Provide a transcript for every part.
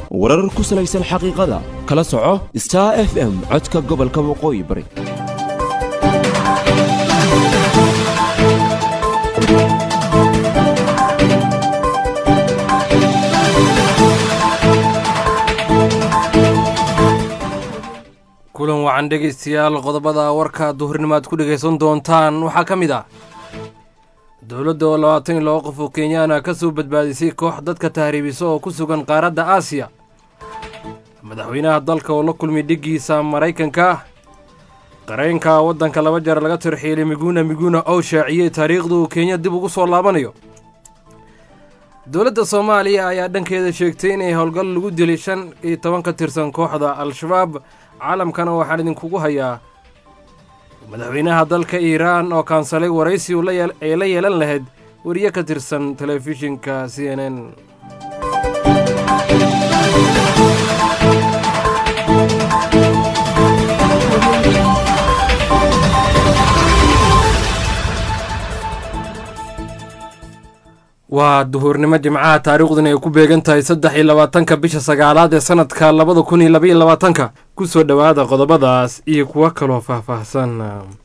warar ku salaysan xaqiiqada kala soco star f m codka gobolka waqooyi bari kulan wacan dhegaystayaal qodobada warka duhurnimaad ku dhegaysan doontaan waxaa ka mid ah dowladda oo labaatan iyo laba qof oo kenyaana ka soo badbaadisay koox dadka tahriibisa oo ku sugan qaaradda aasiya madaxweynaha dalka oo la kulmay dhiggiisa maraykanka qareenka waddanka laba jeer laga tirxiilay miguna miguna oo shaaciyey taariikhda uu kenya dib ugu soo laabanayo dowladda soomaaliya ayaa dhankeeda sheegtay inay howlgal lagu dilay shan iyo toban ka tirsan kooxda al-shabaab caalamkana waxaan idinkugu hayaa madaxweynaha dalka iiraan oo kaansalay waraysi ay la yeelan lahayd weriye ka tirsan telefishinka c n n waa duhurnimo jimcaha taariikhduna ay ku beegan tahay saddex iyo labaatanka bisha sagaalaad ee sanadka labada kun iyo labaiyo labaatanka ku soo dhowaada qodobadaas iyo kuwo kaloo faahfaahsan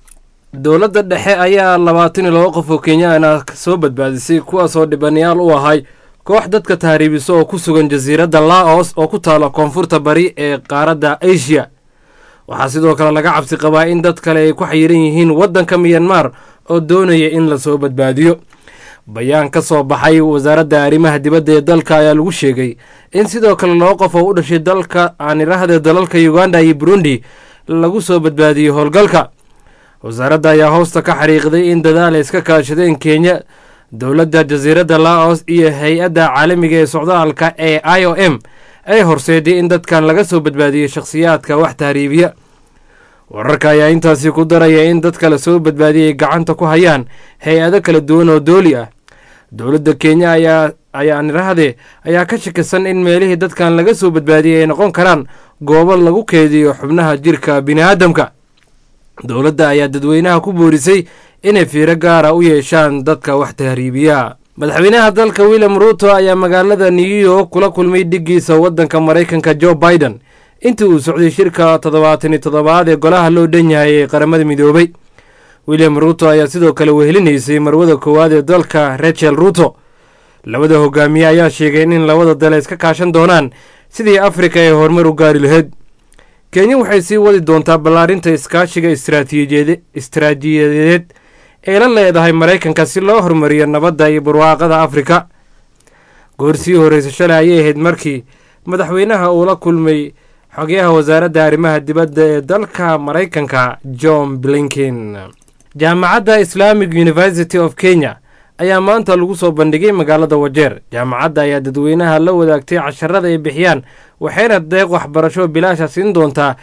dowladda dhexe ayaa labaatan iyo laba qof oo kenyaana soo badbaadisay kuwaasoo dhibanayaal u ahay koox dadka tahriibiso oo ku sugan jasiiradda laos oo ku taala koonfurta bari ee qaaradda asia waxaa sidoo kale laga cabsi qabaa in dad kale ay ku xayiran yihiin waddanka miyanmar oo doonaya in lasoo badbaadiyo bayaan ka soo baxay wasaaradda arrimaha dibadda ee dalka ayaa lagu sheegay in sidoo kale laba qof oo u dhashay dalka aanirahda dalalka uganda iyo burundi lagu soo badbaadiyey howlgalka wasaaradda ayaa hoosta ka xariiqday in dadaal ay iska kaashadeen kenya dowladda jasiiradda laos iyo hay-adda caalamiga ee socdaalka ee i o m ay horseeday in dadkan laga soo badbaadiyey shakhsiyaadka wax tahriibiya wararka ayaa intaasi ku daraya in dadka la soo badbaadiyay gacanta ku hayaan hay-ado kala duwan oo dooli ah dowladda kenya ayaa ayaa nirahde ayaa ka shakisan in meelihii dadkan laga soo badbaadiyay ay noqon karaan goobo lagu keediyo xubnaha jirka bini'aadamka dowladda ayaa dadweynaha ku boorisay inay fiiro gaara u yeeshaan dadka wax tahriibiya madaxweynaha dalka william ruuto ayaa magaalada new york kula kulmay dhiggiisa waddanka maraykanka joe biden intii uu socday shirka toddobaatan iyo toddobaad ee golaha loo dhan yahay ee qaramada midoobay william ruuto ayaa sidoo kale wehelinaysay marwada koowaad ee dalka rachel ruuto labada hogaamiye ayaa sheegeen in labada dal ay iska kaashan doonaan sidii afrika ay horumar u gaari lahayd kenya waxay sii wadi doontaa ballaarinta iskaashiga istaraatiijiyadeed ee la leedahay maraykanka si loo horumariyo nabadda iyo barwaaqada afrika goor sii horreysa shalay ayay ahayd markii madaxweynaha uu la kulmay xogeyaha wasaaradda arrimaha dibadda ee dalka maraykanka john blinken jaamacadda islamic university of kenya ayaa maanta lagu soo bandhigay magaalada wajeer jaamacadda ayaa dadweynaha la wadaagtay casharada ay bixiyaan waxayna deeq waxbarasho bilaasha siin doontaa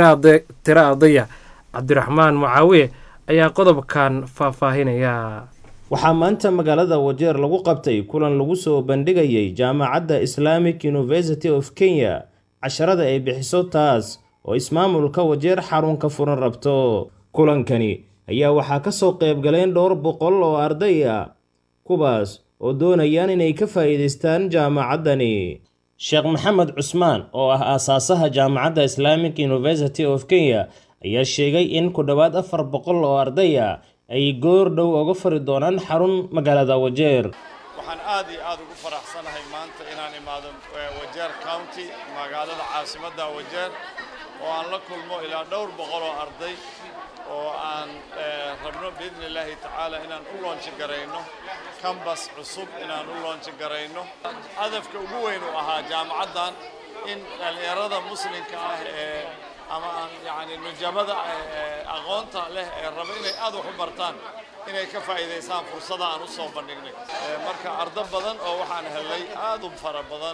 tiro ardaya cabdiraxmaan mucaawiye ayaa qodobkan faahfaahinaya waxaa maanta magaalada wajeer lagu qabtay kulan lagu soo bandhigayay jaamacadda islamic university of kenya casharada ay bixiso taas oo ismaamulka wajeer xarunka furan rabto kulankani ayaa waxaa ka soo qayb galeen dhowr boqol oo arday ah kuwaas oo doonayaan inay ka faa'iidaystaan jaamacaddani sheekh maxamed cusmaan oo ah aasaasaha jaamacadda islamic university of kenya ayaa sheegay in ku dhowaad afar boqol oo arday ah ay goor dhow uga fari doonaan xarun magaalada wajeer waxaan aad iyo aad ugu faraxsanahay maanta inaan imaado wajeer county magaalada caasimadda wajeer oo aan la kulmo ilaa dhowr boqol oo arday oo aan rabno biidni illaahi tacaala inaan u loonji garayno kambas cusub inaan u loonji garayno hadafka ugu weyn uu ahaa jaamacaddan in dhallinyarada muslimka ah ee ama aan yacni nujamada aqoonta leh ee raba inay aad wax u bartaan inay ka faa'iidaystaan fursada aan u soo bandhignay marka ardo badan oo waxaan helay aad u fara badan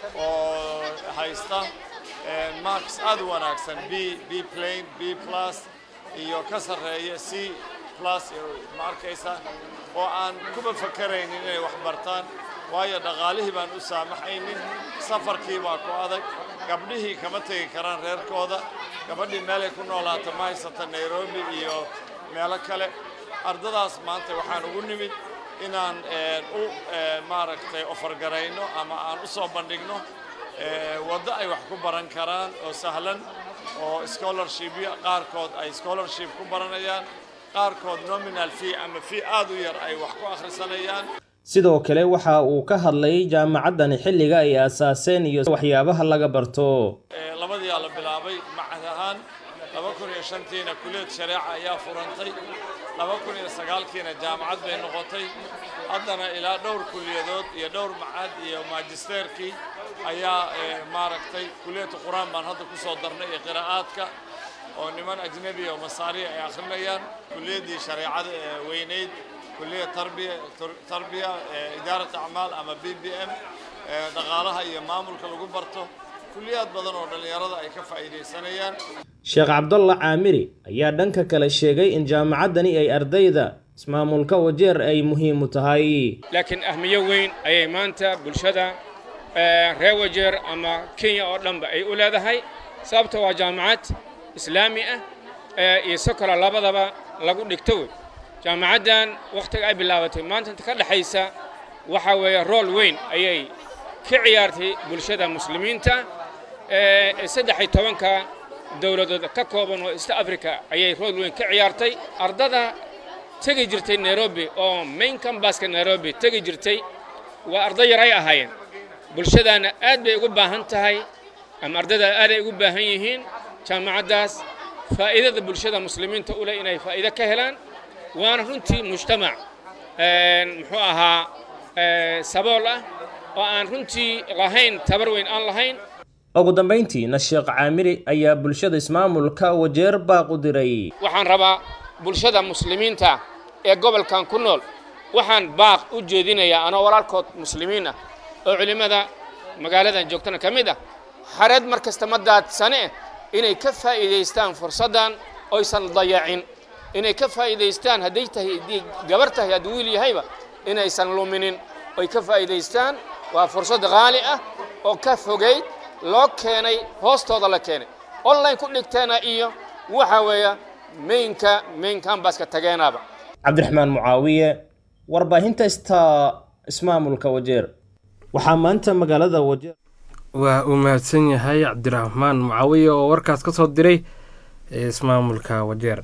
oo haysta marks aad u wanaagsan b b plane b plus iyo ka sarreeya c plus ma arkaysa oo aan kuba fakaraynin inay wax bartaan waayo dhaqaalihii baan u saamaxaynin safarkii baa ku adag gabdhihii kama tegi karaan reerkooda gabadhii meelay ku noolaata ma haysata nairobi iyo meelo kale ardadaas maanta waxaan ugu nimid inaan u maaragtay ofargarayno ama aan u soo bandhigno waddo ay wax ku baran karaan oo sahlan oo scholarshipya qaarkood ay scholarship ku baranayaan qaarkood nominal fee ama fee aad u yar ay wax ku akhrisanayaan sidoo kale waxa uu ka hadlayay jaamacaddani xilliga ay aasaaseen iyo waxyaabaha laga barto labadiyaa la bilaabay macad ahaan laba kun iyo shantiina kuliyad shareeca ayaa furantay laba kun iyo sagaalkiina jaamacad bay noqotay haddana ilaa dhowr kuliyadood iyo dhowr macad iyo maajisteerkii ayaa maaragtay kuliyadda qur-aan baan hadda ku soo darnay iyo qiraa'aadka oo niman ajnebi oo masaariya ay akhrinayaan kuliyaddii shareecada ee weynayd kuliyad tarbiya tarbiya idaarat acmaal ama b b m dhaqaalaha iyo maamulka lagu barto kuliyaad badan oo dhallinyarada ay ka faa'iidaysanayaan sheekh cabdalla caamiri ayaa dhanka kale sheegay in jaamacaddani ay ardayda ismaamulka wajeer ay muhiim u tahay laakiin ahmiyo weyn ayay maanta bulshada reer wajeer ama kenya oo dhanba ay u leedahay sababta waa jaamacad islaami ah iyo sokola labadaba lagu dhigto wey jaamacaddan wakhtiga ay bilaabatay maanta inta ka dhexaysa waxaa weeye rool weyn ayay ka ciyaartay bulshada muslimiinta ee saddex iyo tobanka dowladood ka kooban oo east africa ayay rool weyn ka ciyaartay ardada tegi jirtay nairobi oo main cambaska nairobi tegi jirtay waa arday yar ay ahaayeen bulshadaana aad bay ugu baahan tahay ama ardayda aad ay ugu baahan yihiin jaamacaddaas faa'iidada bulshada muslimiinta u leh inay faa'iido ka helaan waana runtii mujtamac muxuu ahaa sabool ah oo aan runtii lahayn tabar weyn aan lahayn ugu dambayntiina sheekh caamiri ayaa bulshada ismaamulka wajeer baaqu diray waxaan rabaa bulshada muslimiinta ee gobolkan ku nool waxaan baaq u jeedinayaa anoo walaalkood muslimiin ah oo culimmada magaaladan joogtana ka mid ah xareed mar kasta ma daadsane inay ka faa'iidaystaan fursaddan oysan dayacin inay ka faa'iidaystaan hadday tahay haddii gabar tahay haddii wiil yahayba inaysan luminin oy ka faa'iidaystaan waa fursad qaali ah oo ka fogayd loo keenay hoostooda la keenay online ku dhigteena iyo waxa weeya mainka main cambaska tageenaaba cabdiraxmaan mucaawiye warbaahinta sta ismaamulka wajeer waxaa maanta magaalada wajeer waa uu mahadsan yahay cabdiraxmaan mucaawiye oo warkaas ka soo diray ee ismaamulka wajeer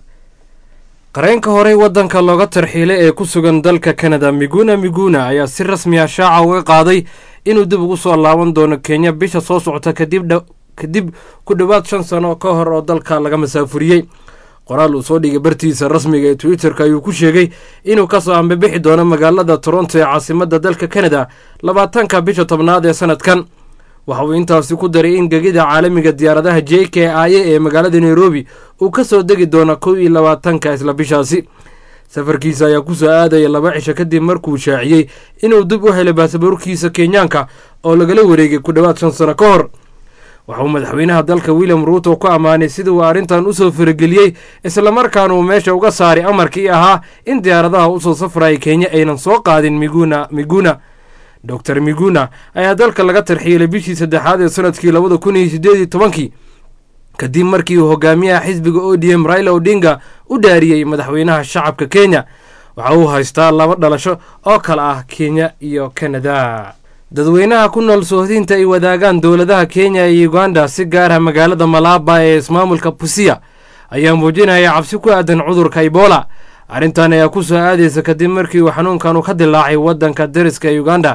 qareenka horey waddanka looga tarxiilay ee ku sugan dalka kanada miguna miguna ayaa si rasmi ah shaaca uga qaaday inuu dib ugu soo laaban doono kenya bisha soo socota kadib ku dhowaad shan sano ka hor oo dalka laga masaafuriyey qoraal uu soo dhigay bartiisa rasmiga ee twitter-ka ayuu ku sheegay inuu kasoo ambabixi doono magaalada toronto ee caasimadda dalka kanada labaatanka bisha tobnaad ee sanadkan waxa uu intaasi ku daray in gegida caalamiga diyaaradaha j k i a ee magaalada nairobi uu ka soo degi doono kow iyo labaatanka isla bishaasi safarkiisa ayaa ku soo aadaya laba cisho kadib markuu shaaciyey inuu dib u helay baasaboorkiisa kenyaanka oo lagala wareegay ku dhowaad shan sano ka hor waxa uu madaxweynaha dalka william ruuto ku ammaanay sidii uu arrintan usoo farageliyey islamarkaana uu meesha uga saaray amarkii ahaa in diyaaradaha usoo safraya kenya aynan soo qaadin miguna miguna doctor miguna ayaa dalka laga tarxiilay bishii saddexaad ee sanadkii labada kun iyo sideed iyo tobankii kadib markii uu hogaamiyaha xisbiga o d m raila odinga u dhaariyey madaxweynaha shacabka kenya waxa uu haystaa laba dhalasho oo kale ah kenya iyo kanada dadweynaha ku nool soohdinta ay wadaagaan dowladaha kenya iyo uganda si gaara magaalada malaaba ee ismaamulka busiya ayaa muujinaya cabsi ku aadan cudurka ebola arrintan ayaa ku soo aadaysa kadib markii uu xanuunkan uu ka dilaacay waddanka dariska ee uganda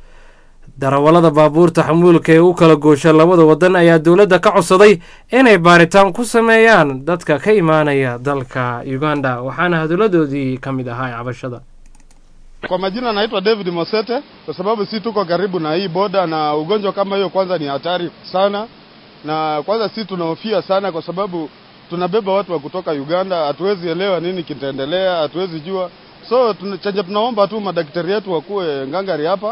darawallada baabuurta xamuulka ee u kala goosha labada waddan ayaa dowladda ka codsaday inay baaritaan ku sameeyaan dadka ka imaanaya dalka uganda waxaana haduladoodii ka mid ahaa cabashada Kwa majina naitwa David Mosete, kwa sababu si tuko karibu na hii boda, na ugonjwa kama hiyo kwanza ni hatari sana, na kwanza si tunahofia sana, kwa sababu tunabeba watu wa kutoka Uganda, hatuwezi elewa nini kitaendelea, hatuwezi jua. So tuna, chenye tunaomba tu madaktari yetu wakuwe ngangari hapa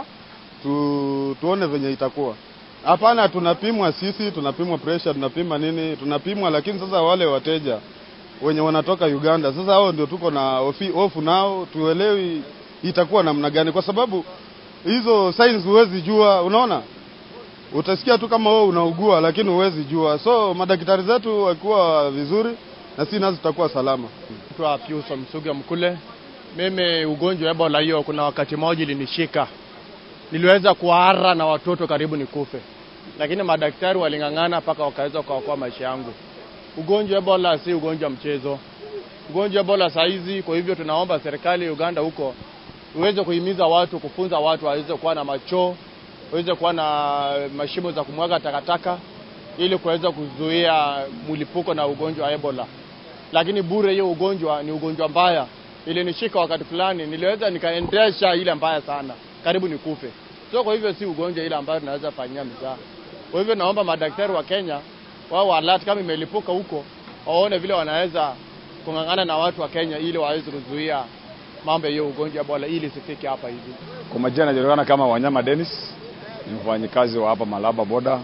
tu, tuone venye itakuwa. Hapana, tunapimwa sisi, tunapimwa pressure, tunapima nini, tunapimwa, lakini sasa wale wateja wenye wanatoka Uganda, sasa hao ndio tuko na hofi- hofu nao, tuelewi itakuwa namna gani, kwa sababu hizo signs huwezi jua. Unaona, utasikia tu kama wewe unaugua, lakini huwezi jua. So madaktari zetu wakiwa vizuri, na sisi nazo tutakuwa salama. Naitwa Pius Msuga Mkule. Mimi ugonjwa wa Ebola hiyo kuna wakati mmoja ilinishika, niliweza kuhara na watoto karibu nikufe. lakini madaktari waling'ang'ana mpaka wakaweza kuokoa maisha yangu. Ugonjwa Ebola si ugonjwa mchezo. Ugonjwa Ebola saa hizi, kwa hivyo tunaomba serikali ya Uganda huko iweze kuhimiza watu, kufunza watu waweze kuwa na machoo, waweze kuwa na mashimo za kumwaga takataka ili kuweza kuzuia mlipuko na ugonjwa wa Ebola. Lakini bure, hiyo ugonjwa ni ugonjwa mbaya. Ilinishika wakati fulani, niliweza nikaendesha ile mbaya sana, karibu nikufe. So kwa hivyo si ugonjwa ile ambayo tunaweza fanyia mzaha. Kwa hivyo naomba madaktari wa Kenya wao alert kama imelipuka huko, waone vile wanaweza kung'ang'ana na watu wa Kenya ili waweze kuzuia mambo ya hiyo ugonjwa Ebola ili isifike hapa hivi. Kwa majina najulikana kama Wanyama Dennis, ni mfanyikazi wa hapa Malaba boda.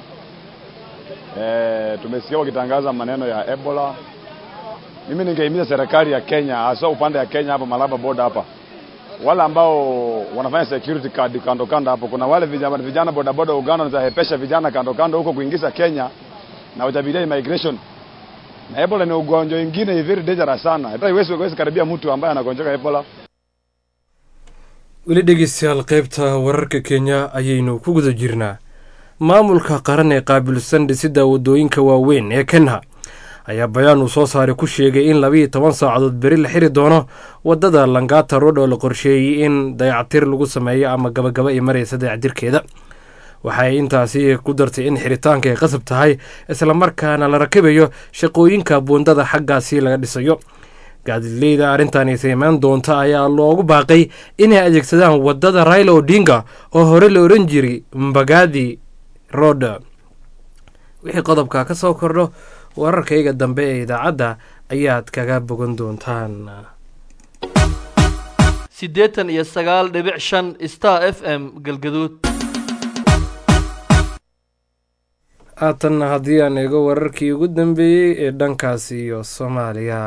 E, tumesikia wakitangaza maneno ya Ebola. Mimi ningehimiza serikali ya Kenya, hasa upande ya Kenya hapa Malaba boda hapa, wale ambao wanafanya security card kando kando hapo, kuna wale vijana, vijana boda boda Uganda wanahepesha vijana kando kando huko kuingiza Kenya na utabiria immigration na Ebola ni ugonjwa mwingine very dangerous sana. Hata iwezi iwezi karibia mtu ambaye anagonjeka Ebola. weli dhegeystayaal qaybta wararka kenya ayaynu ku guda jirnaa maamulka qaran ee qaabilsan dhisidda waddooyinka waaweyn ee kenya ayaa bayaan uu soo saaray ku sheegay in labiiyo toban saacadood beri la xiri doono waddada langata road oo la qorsheeyey in dayactir lagu sameeyo ama gabagaba ay maraysa dayactirkeeda waxay intaasi ku dartay in xiritaanka ay qasab tahay islamarkaana la rakibayo shaqooyinka buundada xaggaasi laga dhisayo gaadileyda arrintan imaan doonta ayaa loogu baaqay inay adeegsadaan waddada raila odinga oo hore la odhan jiray mbagadi road wixii qodobka ka soo kordho wararkayga dambe ee idaacadda ayaad kaga bogan doontaan siddeetan iyo sagaal dhibic shan star f m galgaduud haatanna haddii aan eego wararkii ugu dambeeyey ee dhankaasi iyo soomaaliya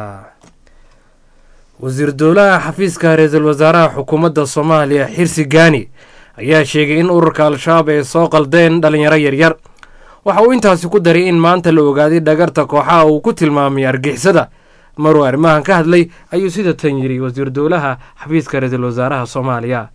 wasiir dowlaha xafiiska ra-iisul wasaaraha xukuumadda soomaaliya xirsi gaani ayaa sheegay in ururka al-shabaab ay soo qaldeen dhalinyaro yaryar waxa uu intaasi ku daray in maanta la ogaaday dhagarta kooxaha uu ku tilmaamay argixisada maruu arrimahan ka hadlay ayuu sida tan yidhi wasiir dowlaha xafiiska ra-iisul wasaaraha soomaaliya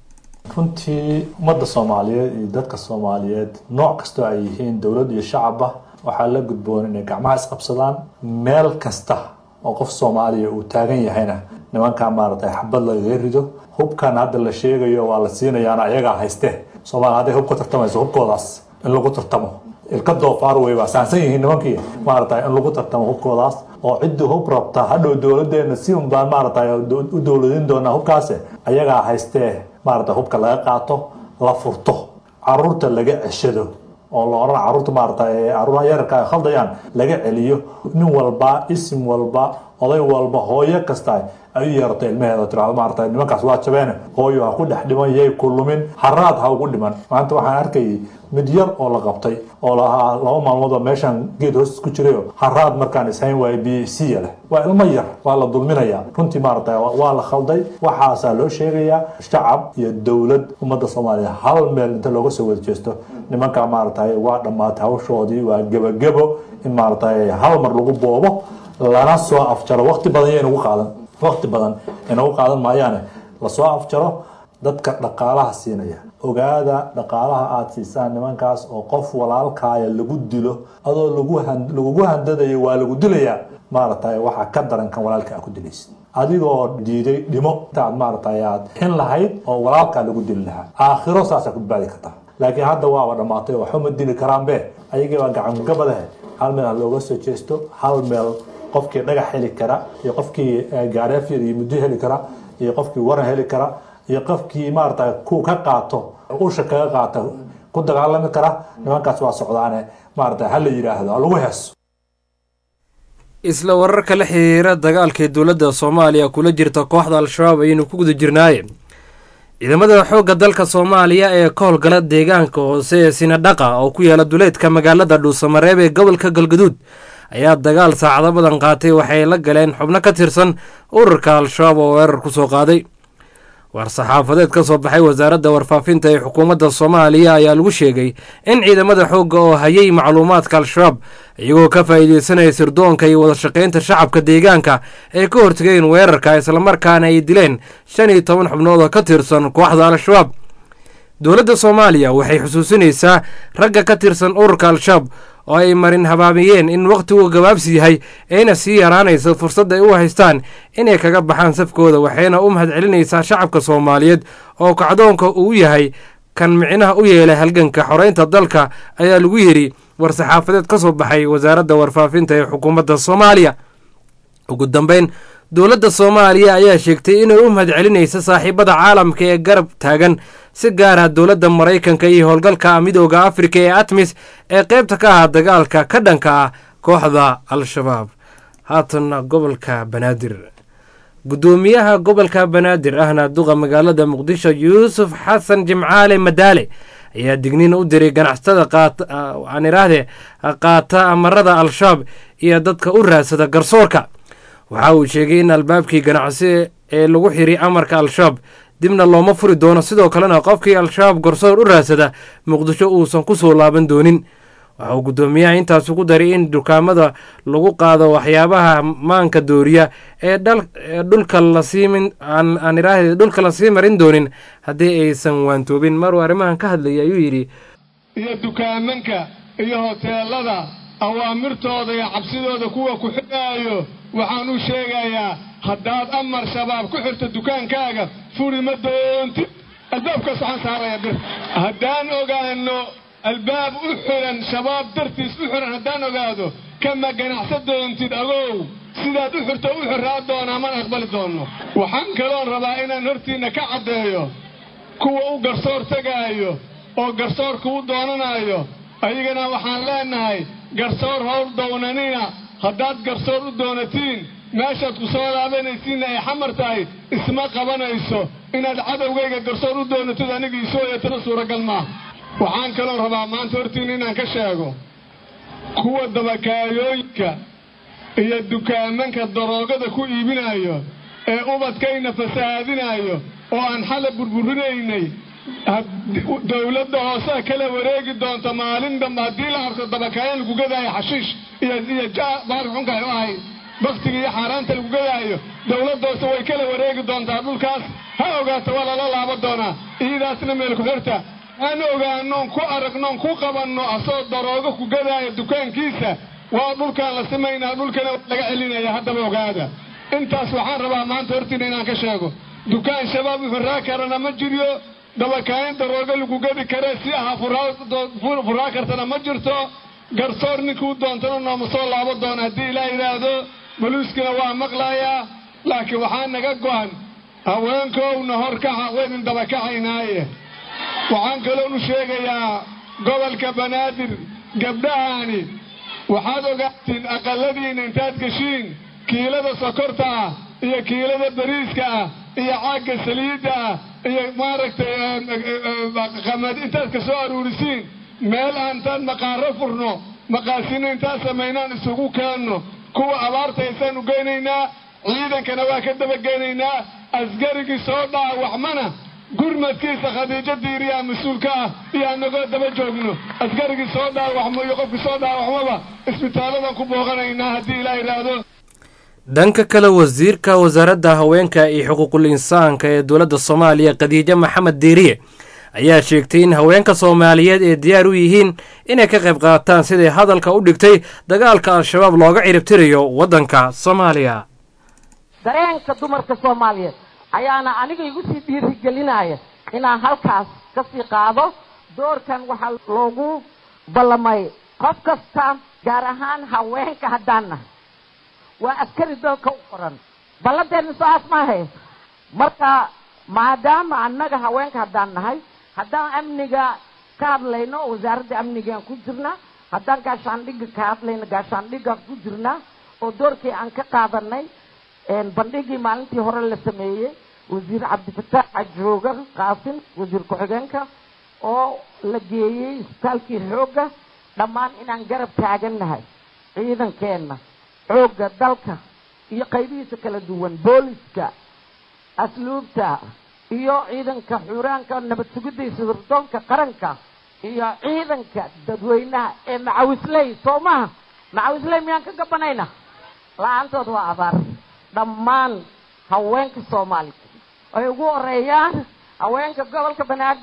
runtii ummadda soomaaliyeed iyo dadka soomaaliyeed nooc kastoo ay yihiin dowlad iyo shacabba waxaa la gudboon inay gacmaha isqabsadaan meel kasta oo qof soomaaliya uu taagan yahayna nimankaa maaragtay xabad lagaga rido hubkan hadda la sheegayo waa la siinayaana ayagaa hayste soomaaliya hadday hub ka tartamayso hubkoodaas in lagu tartamo ilka doofaar wey waa saansan yihiin nimankii maaragtay in lagu tartamo hubkoodaas oo ciddii hub rabta hadhow dowladeena si un baan maaragtay u dowladin doonaa hubkaase ayagaa haystee maaragtay hubka laga qaato la furto caruurta laga ceshado oo la odhan caruurta maaragtay caruuraha yararka ay khaldayaan laga celiyo nin walba isim walba oday walba hooyo kasta ay u yeerato ilmaheeda tirahdo maaragtay nimankaas waa jabeene hooyo ha ku dhex dhiman yay ku lumin haraad ha ugu dhiman maanta waxaan arkayay mid yar oo la qabtay oo lahaa laba maalmood oo meeshaan geed hoos ku jirayo haraad markaan ishayn waayo b c leh waa ilmo yar waa la dulminayaa runtii maaragtay waa la khalday waxaasaa loo sheegayaa shacab iyo dowlad ummadda soomaaliya hal meel inta looga soo wada jeesto nimankaa maaragtay waa dhammaatay hawshoodii waa gebagebo in maaragtay hal mar lagu boobo lana soo afjaro waqti badan iyo inagu qaadan waqti badan inagu qaadan maayaane lasoo afjaro dadka dhaqaalaha siinaya ogaada dhaqaalaha aada siisaan nimankaas oo qof walaalkaaya lagu dilo adoo lagugu handadayo waa lagu dilayaa maaragtay waxaa ka daran kan walaalka a ku dilaysid adigoo diiday dhimo intaad maaragtay aad xin lahayd oo walaalkaa lagu dili lahaa aakhiro saasaa ku badbaadi kartaa laakiin hadda waaba dhammaatay waxuma dili karaanbe ayagii baa gacangabadahe hal meel ha looga soo jeesto hal meel qofkii dhagax heli kara iyo qofkii gaareefyada iyo muddo heli kara iyo qofkii waran heli kara iyo qofkii maarata ku ka qaato usha kaga qaata ku dagaalami kara nimankaas waa socdaane maarata ha la yidhaahdo ha lagu heeso isla wararka la xiriira dagaalkii dowladda soomaaliya kula jirta kooxda al-shabaab ayaynu ku guda jirnaaye ciidamada xoogga dalka soomaaliya ee ka howlgala deegaanka hoose ee sinadhaqa oo ku yaala duleedka magaalada dhuusamareeb ee gobolka galgaduud ayaa dagaal saacado badan qaatay waxay la galeen xubno ka tirsan ururka al-shabaab oo weerar ku soo qaaday war-saxaafadeed ka soo baxay wasaaradda warfaafinta ee xukuumadda soomaaliya ayaa lagu sheegay in ciidamada xoogga oo hayay macluumaadka al-shabaab iyagoo ka faa'iideysanaya sirdoonka iyo wada shaqaynta shacabka deegaanka ay ka hortegeen weerarka islamarkaana ay dileen shan iyo toban xubnood oo ka tirsan kooxda al-shabaab dowladda soomaaliya waxay xusuusinaysaa ragga ka tirsan ururka al-shabaab oo ay marin habaabiyeen in wakhtigu gabaabsi yahay ayna sii yaraanayso fursad ay u haystaan inay kaga baxaan safkooda waxayna u mahad celinaysaa shacabka soomaaliyeed oo kacdoonka uu yahay kan micnaha u yeelay halganka xoreynta dalka ayaa lagu yidhi war-saxaafadeed ka soo baxay wasaaradda warfaafinta ee xukuumadda soomaaliya ugu dambeyn dowladda soomaaliya ayaa sheegtay inay u mahad celinaysa saaxiibada caalamka ee garab taagan si gaar ah dowladda maraykanka iyo howlgalka midooda afrika ee atmis ee qaybta ka ah dagaalka ka dhanka ah kooxda al-shabaab haatan gobolka banaadir guddoomiyaha gobolka banaadir ahna duqa magaalada muqdisho yuusuf xasan jimcaale madaale ayaa digniin u diray ganacsatada aan idhaahdee qaata amarada al-shabaab iyo dadka u raadsada garsoorka waxa uu sheegay in albaabkii ganacsi ee lagu xiray amarka al-shabaab dibna looma furi doono sidoo kalena qofkii al-shabaab garsoor u raadsada muqdisho uusan ku soo laaban doonin waxa uu guddoomiyaha intaas ugu daray in dukaamada lagu qaado waxyaabaha maanka dooriya ee dhulka lasii aan idhaahde dhulka lasii marin doonin haddii aysan waantoobin maruu arrimahan ka hadlayay ayuu yidhi iyo dukaamanka iyo hoteelada awaamirtooda iyo cabsidooda kuwa ku xidhaayo waxaan u sheegayaa haddaad amar shabaab ku xirto dukaankaaga furi ma doontid albaabkaas waxaan saaraya bir haddaan ogaano albaab u xiran shabaab dartiis u xiran haddaan ogaado kama ganacsan doontid agow sidaad u xirto u xiraa doonaa mana aqbali doonno waxaan kaloon rabaa inaan hortiinna ka caddeeyo kuwa u garsoor tegaayo oo garsoorka u doonanayo ayagana waxaan leenahay garsoor howl downanina haddaad garsoor u doonatiin meeshaad ku soo laabanaysiinna ay xamar tahay isma qabanayso inaad cadowgayga garsoor u doonatid aniga isoo yeetana suuragal maaha waxaan kaloo rabaa maanta hortiinna inaan ka sheego kuwa dabakaayooyinka iyo dukaamanka daroogada ku iibinayo ee ubadkayna fasahaadinayo oo aan xala burburinaynay dowladda hoosea kala wareegi doonta maalin dambe haddii la arko dabakaayo lagu gadaayo xashiish iyo iyo baarxunka u ahay baktiga iyo xaaraanta lagu gadaayo dowladda hoose way kala wareegi doontaa dhulkaas ha ogaato waa lala laaba doonaa iyadaasna meel ku xirta aan ogaanoon ku aragnoon ku qabanno asoo daroogo ku gadaayo dukaankiisa waa dhulkaan la simaynaa dhulkana laga celinaya haddaba ogaada intaas waxaan rabaa maanta hortiina inaan ka sheego dukaan shabaab uxiraa karana ma jiryo dabakaayin daroogo lagu gadi kare si aha furaa kartana ma jirto garsoor ninkuu doontana nooma soo laabo doona haddii ilaa yidhaahdo boliiskina waa maqlayaa laakiin waxaa naga go'an haweenkowna horkaca waydin dabakacaynaaye waxaan kaloonu sheegayaa gobolka banaadir gabdhahani waxaad ogaatiin aqaladiinna intaad geshiin kiilada sokorta ah iyo kiilada bariiska ah iyo caagga saliidda ah iyo maaragtay qamad intaad ka soo aruurisiin meel aantaan maqaaro furno maqaasino intaan samaynaan isugu keenno kuwa abaarta haysaan u geynaynaa ciidankana waa ka dabageynaynaa askarigii soo dhaawacmana gurmadkiisa khadiijo diiriyaa mas-uulka ah iyo anagoo daba joogno askarigii soo dhaawacmo iyo qofkii soo dhaawacmoba isbitaaladan ku booqanaynaa haddii ilaa yidhaahdo dhanka kale wasiirka wasaaradda haweenka iyo xuquuqul insaanka ee dowladda soomaaliya khadiijo maxamed diiriye ayaa sheegtay in haweenka soomaaliyeed ay diyaar u yihiin inay ka qayb qaataan siday hadalka u dhigtay dagaalka al-shabaab looga ciribtirayo waddanka soomaaliya dareenka dumarka soomaaliyeed ayaana aniga igu sii dhiirigelinaya inaan halkaas ka sii qaado doorkan waxaa loogu ballamay qof kasta gaar ahaan haweenka haddaan nahay waa askari dalka u qoran ballanteena saas maahay marka maadaama annaga haweenka haddaan nahay haddaan amniga ka hadlayno wasaaradda amnigaan ku jirna haddaan gaashaandhigga ka hadlayno gaashaandhiggaan ku jirna oo doorkii aan ka qaadanay bandhigii maalintii hore la sameeyey wasiir cabdifataax xajooga qaasim wasiir ku-xigeenka oo la geeyey isbitaalkii xoogga dhammaan inaan garab taagannahay ciidankeenna xoogga dalka iyo qaybihiisa kala duwan booliska asluubta iyo ciidanka xuuraanka nabad sugidda iyo sirdoonka qaranka iyo ciidanka dadweynaha ee macawisley soo maha macawisley miyaan ka gabanayna la-aantood waa abaar dhammaan haweenka soomaaliya ay ugu horeeyaan haweenka gobolka banaadir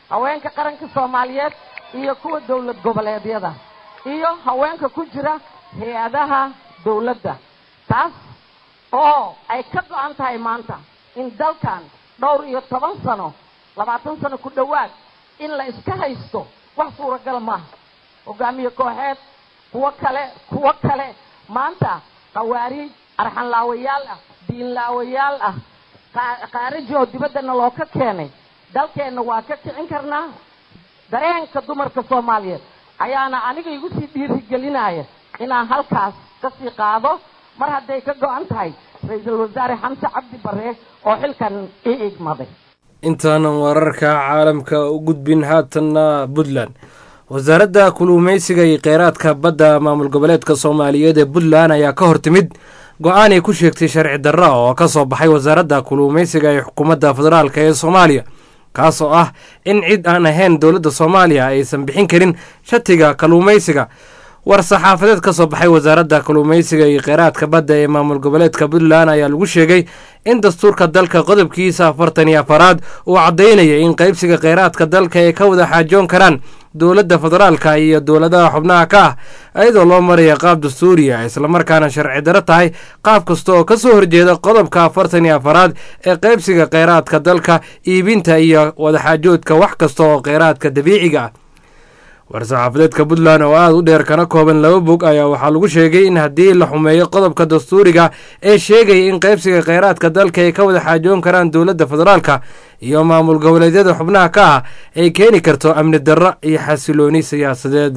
haweenka qaranka soomaaliyeed iyo kuwa dowlad goboleedyada iyo haweenka ku jira hay-adaha dowladda taas oo ay ka go-an tahay maanta in dalkan dhowr iyo toban sano labaatan sano ku dhowaad in la iska haysto wax suuragal maaha hogaamiye kooxeed kuwo kale kuwo kale maanta khawaariij arxanlaawayaal ah diinlaawayaal ah khaariji oo dibaddana loo ka keenay dalkeenna waa ka kicin karnaa dareenka dumarka soomaaliyeed ayaana aniga igu sii dhiirigelinaya inaan halkaas ka sii qaado mar hadday ka go-an tahay ra-iisul wasaare xamse cabdi barre oo xilkan ii igmaday intaanan wararka caalamka u gudbin haatanna puntland wasaaradda kuluumeysiga iyo kheyraadka badda maamul goboleedka soomaaliyeed ee puntland ayaa ka hor timid go-aan ay ku sheegtay sharci darra oo ka soo baxay wasaaradda kuluumeysiga ee xukuumadda federaalk ee soomaaliya kaas oo ah in cid aan ahayn dowladda soomaaliya aysan bixin karin shatiga kaluumeysiga war saxaafadeed ka soo baxay wasaaradda kaluumeysiga iyo kheyraadka badda ee maamul goboleedka puntland ayaa lagu sheegay in dastuurka dalka qodobkiisa afartan iyo afaraad uu caddaynaya in qaybsiga kheyraadka dalka ay ka wada xaajoon karaan dowladda federaalka iyo dowladaha xubnaha ka ah iyadoo loo maraya qaab dastuuriya islamarkaana sharci daro tahay qaab kasta oo kasoo horjeeda qodobka afartan iyo afaraad ee qaybsiga kheyraadka dalka iibinta iyo wadaxaajoodka wax kasta oo kheyraadka dabiiciga ah war-saxaafadeedka puntland oo aada u dheer kana kooban laba bog ayaa waxaa lagu sheegay in haddii la xumeeyo qodobka dastuuriga ee sheegaya in qaybsiga kheyraadka dalka ay ka wada xaajoon karaan dowladda federaalka iyo maamul goboleedyada xubnaha ka ah ay keeni karto amni darro iyo xasilooni siyaasadeed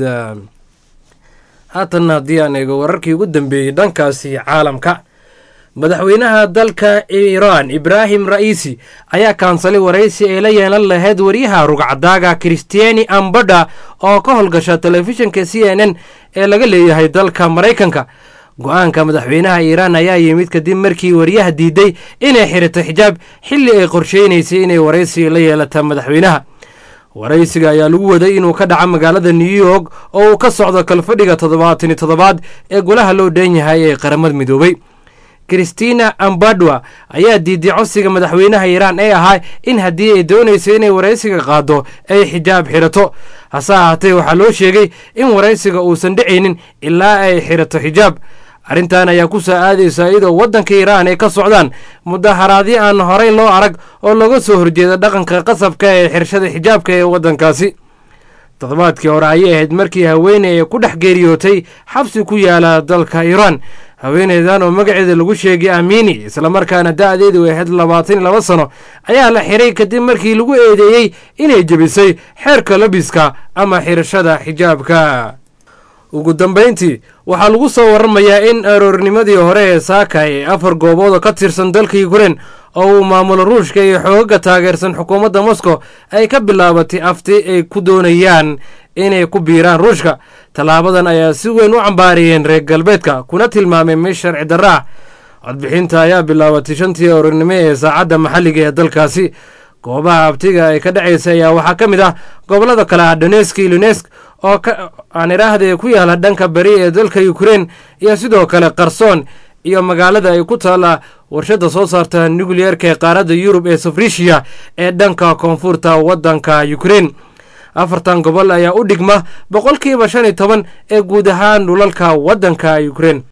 haatanna haddii aan eego wararkii ugu dambeeyey dhankaasi caalamka madaxweynaha dalka iiraan ibraahim ra'iisi ayaa kaansalay waraysi ay la yeelan lahayd waryaha rugcadaaga kristiani ambadha oo ka howlgasha telefishinka c n n ee laga leeyahay dalka maraykanka go-aanka madaxweynaha iiraan ayaa yimid kadib markii waryaha diiday inay xirato xijaab xilli ay qorsheynaysay inay waraysi la yeelata madaxweynaha waraysiga ayaa lagu waday inuu ka dhaco magaalada new york oo uu ka socdo kalfadhiga toddobaatani toddobaad ee golaha loo dhan yahay ee qaramada midoobay kristina ambadwa ayaa diiday codsiga madaxweynaha iiraan ee ahaa in haddii ay doonayso inay waraysiga qaado ay xijaab xirato hase ahaatee waxaa loo sheegay in waraysiga uusan dhicaynin ilaa ay xirato xijaab arrintan ayaa ku soo aadaysa iyadoo waddanka iiraan ay ka socdaan mudaharaadyo aan horey loo arag oo laga soo horjeeda dhaqanka qasabka ee xirashada xijaabka ee waddankaasi toddobaadkii hore ayay ahayd markii haweeney ay ku dhex geeriyootay xabsi ku yaala dalka iiraan haweeneydan oo magaceeda lagu sheegay amiini islamarkaana da-deedu ay ahayd labaatan iyo laba sano ayaa la xiray kadib markii lagu eedeeyey inay jebisay xeerka labiska ama xirashada xijaabka ugu dambayntii waxaa lagu soo waramayaa in aroornimadii hore ee saaka ee afar goobood oo ka tirsan dalka yukrain oo uu maamulo ruushka iyo xoogaga taageersan xukuumadda moscow ay ka bilaabatay afti ay ku doonayaan inay ku biiraan ruushka tallaabadan ayaa si weyn u cambaariyeen reer galbeedka kuna tilmaamay mid sharci darro ah codbixinta ayaa bilaabatay shantii aroornimo ee saacadda maxalliga ee dalkaasi goobaha abtiga ay ka dhacaysa ayaa waxaa ka mid ah gobollada kale ah donesk iyo lunesk oo aan idhaahde ku yaala dhanka beri ee dalka ukrein iyo sidoo kale qarsoon iyo magaalada ay ku taalla warshadda soo saarta nukliyeerka ee qaaradda yurub ee safrishiya ee dhanka koonfurta waddanka ukrein afartan gobol ayaa u dhigma boqolkiiba shan iyo toban ee guud ahaan dhulalka waddanka ukrein